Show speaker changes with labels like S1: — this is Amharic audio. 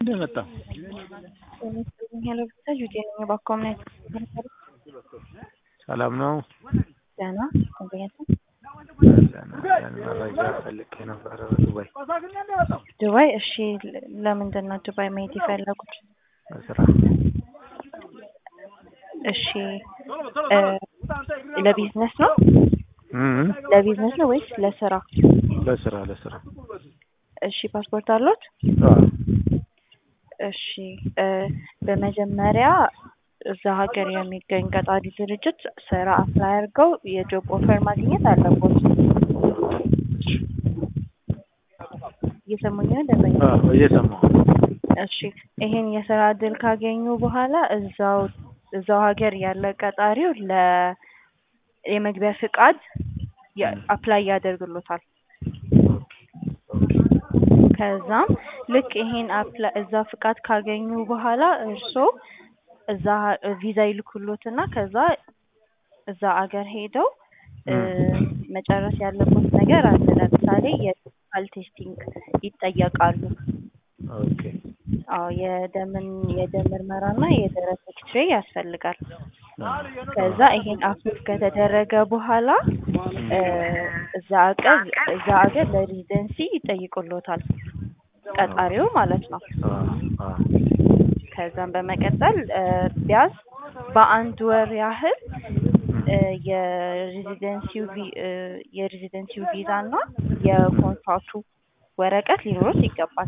S1: እንደመጣ
S2: ሄሎ ብቻ ጁዴ ነኝ በአካውንት
S1: ሰላም ነው።
S2: ደህና ተገኘተ
S1: መረጃ ፈልጌ ነበረ ዱባይ
S2: ዱባይ። እሺ ለምንድን ነው ዱባይ መሄድ የፈለጉት?
S1: በስራ
S2: እሺ እ ለቢዝነስ ነው
S1: እም
S2: ለቢዝነስ ነው ወይስ ለስራ?
S1: ለስራ ለስራ
S2: እሺ ፓስፖርት አሉት?
S1: አዎ
S2: እሺ እ በመጀመሪያ እዛ ሀገር የሚገኝ ቀጣሪ ድርጅት ስራ አፕላይ አድርገው የጆብ ኦፈር ማግኘት አለቦት። እየሰሙኝ ነው ደንበኛ?
S1: አዎ እየሰማሁ
S2: እሺ ይሄን የስራ እድል ካገኙ በኋላ እዛው እዛው ሀገር ያለ ቀጣሪው ለ የመግቢያ ፍቃድ አፕላይ ያደርግሎታል። ከዛም ልክ ይሄን አፕላይ እዛ ፍቃድ ካገኙ በኋላ እርስዎ እዛ ቪዛ ይልኩሎትና ከዛ እዛ አገር ሄደው እ መጨረስ ያለበት ነገር አለ። ለምሳሌ የፊዚካል ቴስቲንግ ይጠየቃሉ።
S1: ኦኬ
S2: አዎ የደምን የደም ምርመራና የደረት ኤክስሬ ያስፈልጋል። ከዛ ይሄን አፕሎድ ከተደረገ በኋላ እ እዛ አገር እዛ አገር ለሬዚደንሲ ይጠይቁሎታል ቀጣሪው ማለት ነው።
S1: አዎ አዎ
S2: ከዛም በመቀጠል እ ቢያንስ በአንድ ወር ያህል እ የሬዚደንሲው ቪ- እ የሬዚደንሲው ቪዛ እና የኮንትራቱ ወረቀት ሊኖሩት ይገባል።